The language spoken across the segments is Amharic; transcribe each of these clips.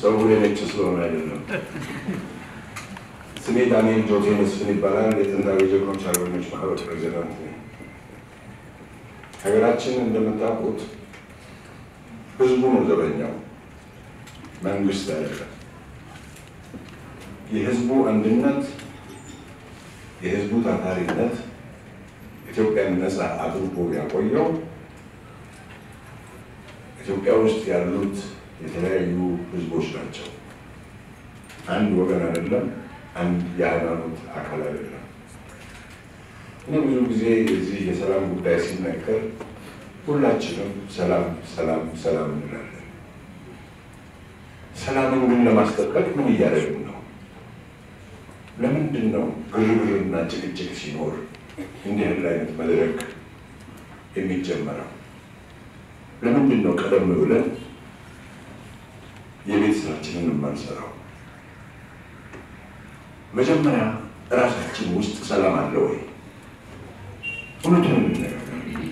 ጸጉሬ ነጭ ስለሆነ አይደለም። ስሜ ዳንኤል ጆቴ መስፍን ይባላል። የጥንታዊ ጀግኖች አርበኞች ማህበር ፕሬዚዳንት ነኝ። ሀገራችን እንደምታውቁት ህዝቡ ነው ዘበኛው፣ መንግስት አይደለም። የህዝቡ አንድነት፣ የህዝቡ ታታሪነት ኢትዮጵያን ነፃ አድርጎ ያቆየው ኢትዮጵያ ውስጥ ያሉት የተለያዩ ህዝቦች ናቸው። አንድ ወገን አይደለም። አንድ የሃይማኖት አካል አይደለም። እኔ ብዙ ጊዜ የዚህ የሰላም ጉዳይ ሲነገር ሁላችንም ሰላም ሰላም ሰላም እንላለን። ሰላምን ግን ለማስጠበቅ ምን እያደረግን ነው? ለምንድን ነው ግርግርና ጭቅጭቅ ሲኖር እንዲህ ያለ አይነት መድረክ የሚጀመረው? ለምንድን ነው ቀደም ብለን የቤት ስራችንን የማንሰራው? መጀመሪያ እራሳችን ውስጥ ሰላም አለ ወይ? እውነቱን እንነጋገር።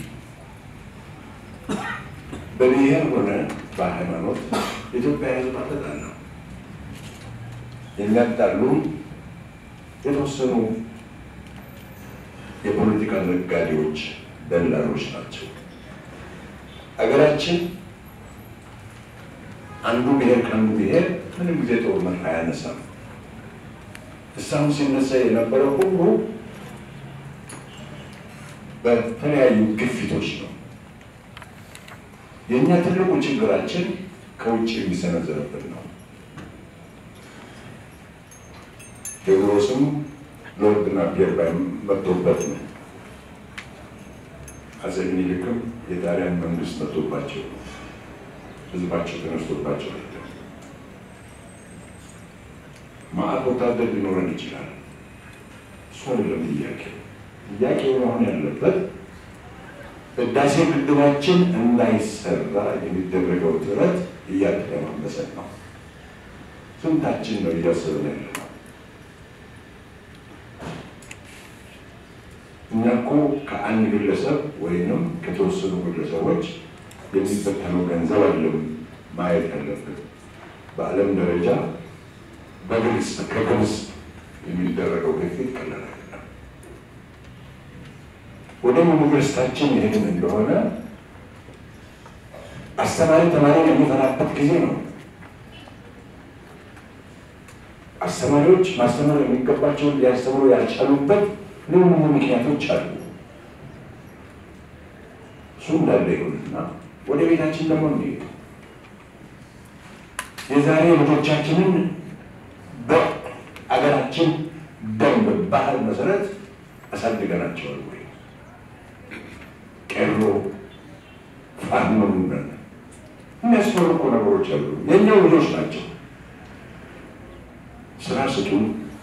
በብሔር ሆነ በሃይማኖት የኢትዮጵያ ሕዝብ አልተጣላም። የሚያጣሉ የተወሰኑ የፖለቲካ ነጋዴዎች፣ ደላሎች ናቸው። ሀገራችን አንዱ ብሔር ከአንዱ ብሔር ምንም ጊዜ ጦርነት አያነሳም። እስካሁን ሲነሳ የነበረው ሁሉ በተለያዩ ግፊቶች ነው። የእኛ ትልቁ ችግራችን ከውጭ የሚሰነዘርብን ነው። ቴዎድሮስም ሎርድና ፒየር መጥቶበት ነው። አፄ ምኒልክም የጣሊያን መንግስት መጥቶባቸው ነው። ህዝባቸው ተነስቶባቸው አይደለም። ማዕት ወታደር ሊኖረን ይችላል። እሱ አይደለም ጥያቄው። ጥያቄው መሆን ያለበት ህዳሴ ግድባችን እንዳይሰራ የሚደረገው ጥረት እያተማመሰን ነው። ስንታችን ነው እያሰብን ያለ ነው? እኛ እኮ ከአንድ ግለሰብ ወይንም ከተወሰኑ ግለሰቦች የሚበተነው ገንዘብ አለም ማየት ያለብን። በዓለም ደረጃ በግልጽ ከግብጽ የሚደረገው ግፊት ቀላል አይደለም። ወደ ዩኒቨርስታችን ይሄድን እንደሆነ አስተማሪ ተማሪን የሚፈራበት ጊዜ ነው። አስተማሪዎች ማስተማር የሚገባቸውን ሊያስተምሩ ያልቻሉበት ልዩ ልዩ ምክንያቶች አሉ። እሱ እንዳለ ይሁንና ወደ ቤታችን ደግሞ እንሄድ። የዛሬ ልጆቻችንን በአገራችን ደንብ ባህል መሰረት አሳድገናቸዋል ወይ? ቄሮ ፋኖ ነን የሚያስፈርቁ ነገሮች አሉ። የእኛው ልጆች ናቸው። ስራ ስጡን፣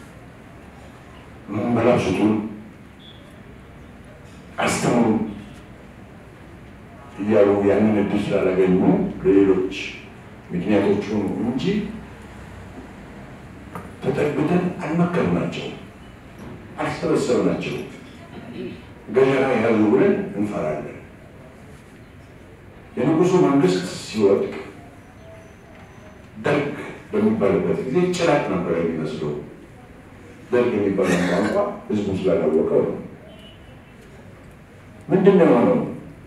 መንበላ ስጡን፣ አስተምሩን እያሉ ያንን እድል ስላላገኙ ለሌሎች ምክንያቶች ሆኑ እንጂ ተጠግተን አልመከርናቸው፣ አልሰበሰብናቸው። ገጀራ ያዙ ብለን እንፈራለን። የንጉሱ መንግስት ሲወድቅ ደርግ በሚባልበት ጊዜ ጭራቅ ነበር የሚመስለው። ደርግ የሚባለው ቋንቋ ህዝቡ ስላላወቀው ነው። ምንድን ነው የሆነው?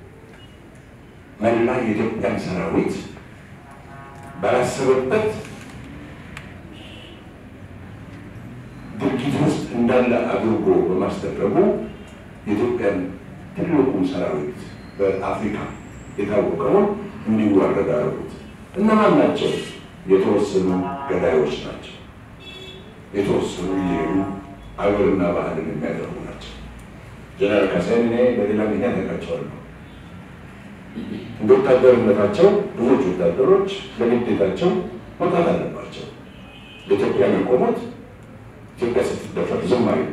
መላ የኢትዮጵያን ሰራዊት ባላሰበበት ድርጊት ውስጥ እንዳለ አድርጎ በማስደረጉ የኢትዮጵያን ትልቁን ሰራዊት በአፍሪካ የታወቀውን እንዲዋረድ አደረጉት። እነማን ናቸው? የተወሰኑ ገዳዮች ናቸው። የተወሰኑ እየሄዱ አገርና ባህልን የሚያደርጉ ናቸው። ጀነራል ካሳይን እኔ በሌላ ምክንያት ያውቃቸዋለሁ። እንደ ወታደርነታቸው ብዙዎች ወታደሮች ለግዴታቸው መውጣት አለባቸው። ለኢትዮጵያ መቆሞት ኢትዮጵያ ስትደፈር ዝም አይሉ።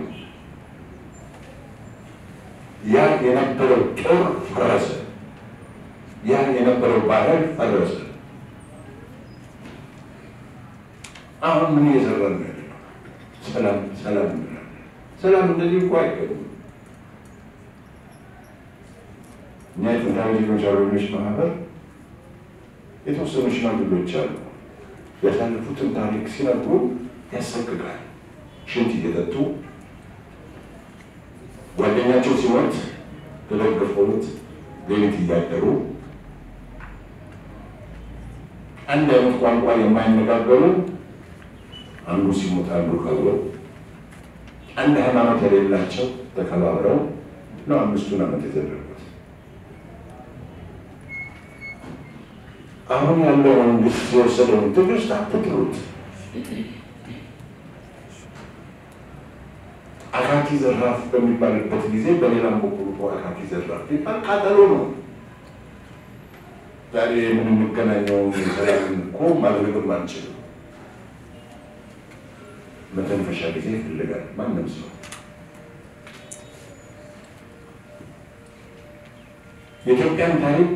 ያ የነበረው ጦር ፈረሰ። ያ የነበረው ባህል ፈረሰ። አሁን ምን እየሰራን ነው ያለነው? ሰላም ሰላም እንላለን። ሰላም እንደዚህ እኮ አይገቡም። እኛ የጥንታዊ ዜጎች አርበኞች ማህበር የተወሰኑ ሽማግሌዎች አሉ። ያሳለፉትን ታሪክ ሲነግሩ ያሰቅቃል። ሽንት እየጠጡ ጓደኛቸው ሲሞት ተደግፈውት ሌሊት እያደሩ አንድ አይነት ቋንቋ የማይነጋገሩ አንዱ ሲሞት አንዱ ከብሮ አንድ ሃይማኖት የሌላቸው ተከባብረው ነው አምስቱን ዓመት የተደረጉት። አሁን ያለው መንግስት የወሰደውን ትዕግስት አትጥሉት። አካኪ ዘራፍ በሚባልበት ጊዜ በሌላም በኩል እኮ አካኪ ዘራፍ ቢባል ቃጠሎ ነው። ዛሬ የምንገናኘው ሰላምን እኮ ማድረግም አንችልም። መተንፈሻ ጊዜ ይፈልጋል ማንም ሰው። የኢትዮጵያን ታሪክ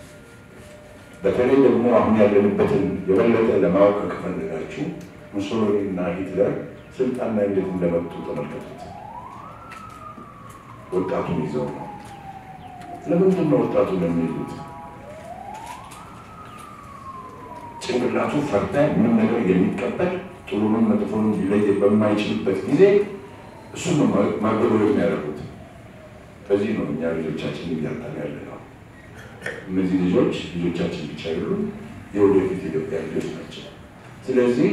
በተለይ ደግሞ አሁን ያለንበትን የበለጠ ለማወቅ ከፈለጋችሁ ሙሶሎኒ እና ሂትለር ስልጣን ላይ እንዴት እንደመጡ ተመልከቱት። ወጣቱን ይዘው ነው። ለምንድን ነው ወጣቱን የሚይዙት? ጭንቅላቱ ፈርታኝ ምን ነገር የሚቀበል ጥሩንም መጥፎንም ሊለይ በማይችልበት ጊዜ እሱን ነው ማገዶ የሚያደርጉት። በዚህ ነው እኛ ልጆቻችን እያጣን ያለ ነው። እነዚህ ልጆች ልጆቻችን ብቻ አይደሉም፣ የወደፊት ኢትዮጵያ ልጆች ናቸው። ስለዚህ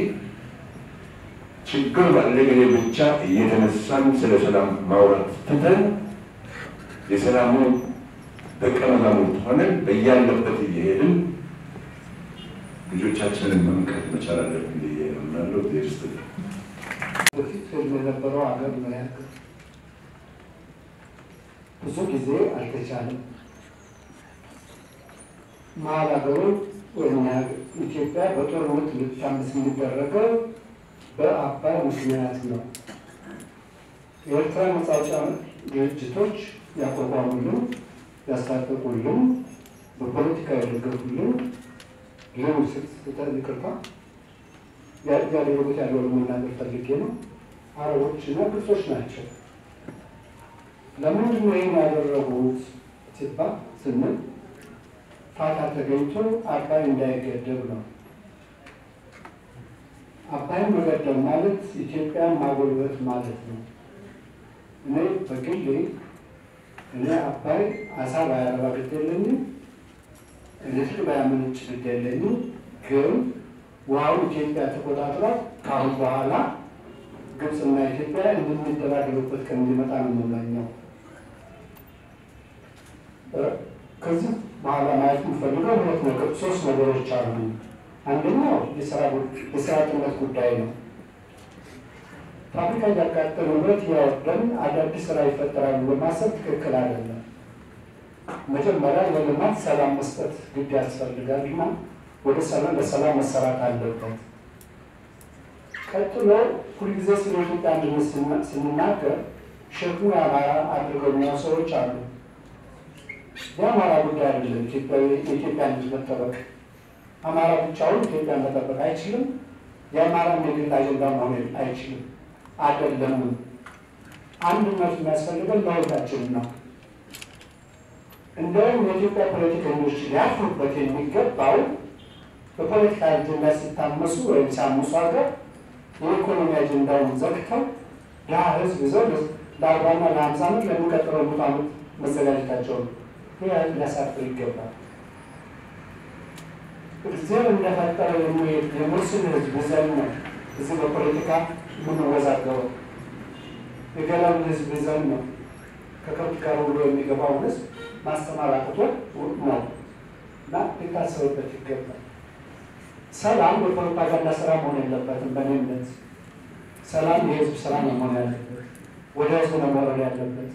ችግር ባለ ጊዜ ብቻ እየተነሳን ስለ ሰላም ማውራት ትተን የሰላሙ ደቀ መዛሙርት ሆነን በያለበት እየሄድን ልጆቻችንን መምከት መቻል አለብን ብዬ እምናለሁ። ቴርስት በፊት ህልም የነበረው ሀገር ምን ያክል ብዙ ጊዜ አልተቻለም። መሀል ሀገሩ ወይም ኢትዮጵያ በጦርነት ልታመስ የሚደረገው በአባይ ምክንያት ነው። የኤርትራ ነጻ አውጪ ድርጅቶች ያቋቋሙልን፣ ያስታጠቁልን፣ በፖለቲካ የደገፉልን ሌሎች ስህተት ይቅርታ ያደረጉት ያለውን መናገር ፈልጌ ነው። አረቦች እና ግብጾች ናቸው። ለምንድን ነው ይህን ያደረጉት ሲባል ስንል ፋታ ተገኝቶ አባይ እንዳይገደብ ነው። አባይን መገደብ ማለት ኢትዮጵያን ማጎልበት ማለት ነው። እኔ በግሌ እኔ አባይ አሳ ባያረባ ግድ የለኝም፣ ኤሌክትሪክ ባያመነጭ ግድ የለኝም። ግን ውሃው ኢትዮጵያ ተቆጣጥራ ከአሁን በኋላ ግብፅና ኢትዮጵያ እንደሚደራደሩበት ቀን እንዲመጣ ነው የምመኘው። ከዚህ በኋላ ማየት የምፈልገው ሁለት ነገር ሶስት ነገሮች አሉ። አንደኛው የስራ አጥነት ጉዳይ ነው። ፋብሪካ እያቃጠሉ ብረት እያወደን አዳዲስ ስራ ይፈጠራሉ በማሰብ ትክክል አይደለም። መጀመሪያ ለልማት ሰላም መስጠት ግድ ያስፈልጋልና ወደ ሰላም ለሰላም መሰራት አለበት። ቀጥሎ ሁልጊዜ ስለ ኢትዮጵያ አንድነት ስንናገር ሸክሙ የአማራ አድርገው የሚያው ሰዎች አሉ። የአማራ ጉዳይ አይደለም የኢትዮጵያ አንድነት መጠበቅ። አማራ ብቻውን ኢትዮጵያን መጠበቅ አይችልም። የአማራ የግል አጀንዳ መሆን አይችልም። አይደለም። አንድነት የሚያስፈልገን ለሁላችን ነው። እንደውም የኢትዮጵያ ፖለቲከኞች ሊያፍሩበት የሚገባው በፖለቲካ አጀንዳ ሲታመሱ ወይም ሲያምሱ ሀገር የኢኮኖሚ አጀንዳውን ዘግተው ድሀ ህዝብ ይዘው ለአርባና ለሀምሳ ዓመት ለሚቀጥለው ሙት ዓመት መዘጋጀታቸው ነው። ይህ ሊያሳፍር ይገባል። እግዚአብሔር እንደፈጠረ የሚሄድ የሙስሊም ህዝብ ይዘን ነው እዚህ በፖለቲካ የምንወዛገበው። የገላውን ህዝብ ይዘን ነው ከከብት ጋር ውሎ የሚገባውን ህዝብ ማስተማር አቅቶት ነው እና ሊታሰብበት ይገባል። ሰላም የፕሮፓጋንዳ ስራ መሆን የለበትም። በእኔ እምነት ሰላም የህዝብ ስራ ነው መሆን ያለበት፣ ወደ ህዝብ ነው መውረድ ያለበት።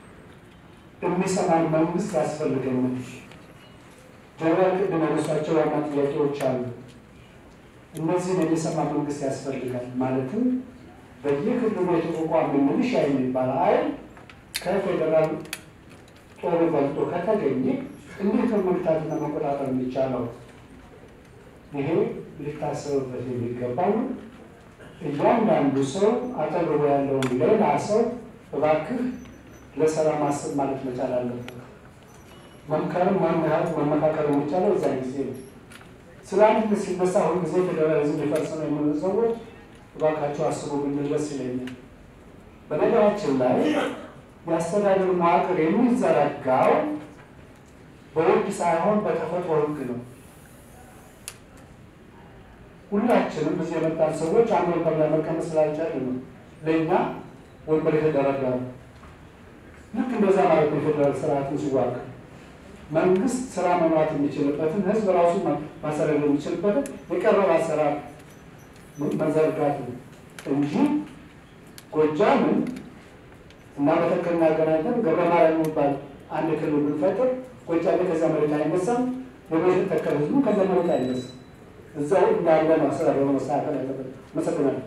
የሚሰማን መንግስት ያስፈልገኛል። ጀነራል ቅድም ያነሷቸው ዋና ጥያቄዎች አሉ። እነዚህን የሚሰማ መንግስት ያስፈልጋል። ማለትም በየክልሉ የተቋቋመ ሚሊሻ የሚባል ኃይል ከፌዴራል ጦሩ በልጦ ከተገኘ እንዴት ነው መግታትና መቆጣጠር የሚቻለው? ይሄ ሊታሰብበት የሚገባው ነው። እያንዳንዱ ሰው አጠገቡ ያለውን ሌላ ሰው እባክህ ለሰላም አስብ ማለት መቻል አለበት። መምከርም መመካከር የሚቻለው እዛ ጊዜ ነው። ስለ አንድነት ሲነሳ ሁልጊዜ ፌዴራሊዝም ሊፈርስ ነው የሚሉ ሰዎች እባካቸው አስቡ ብንል ደስ ይለኛል። በነገራችን ላይ የአስተዳደር መዋቅር የሚዘረጋው በሕግ ሳይሆን በተፈጥሮ ሕግ ነው። ሁላችንም እዚህ የመጣን ሰዎች አንድ ወንበር ላይ መቀመጥ ስላልቻልን ነው ለእኛ ወንበር የተደረጋ ነው። ልክ እንደዛ ማለት ነው። የፌዴራል ስርዓትን ሲዋቀር መንግስት ስራ መምራት የሚችልበትን ህዝብ ራሱ ማሰረግ የሚችልበትን የቀረበ አሰራር መዘርጋት ነው እንጂ ጎጃምን እና መተከልና አገናኝተን ገብረ ማርያም የሚባል አንድ ክልል ብንፈጥር ጎጃም ከዚያ መሬት አይነሳም፣ የመተከል ህዝቡ ከዚያ መሬት አይነሳም። እዛው እንዳለ ነው አስተዳደሩ መስተካከል ያለበት። መሰግናለሁ።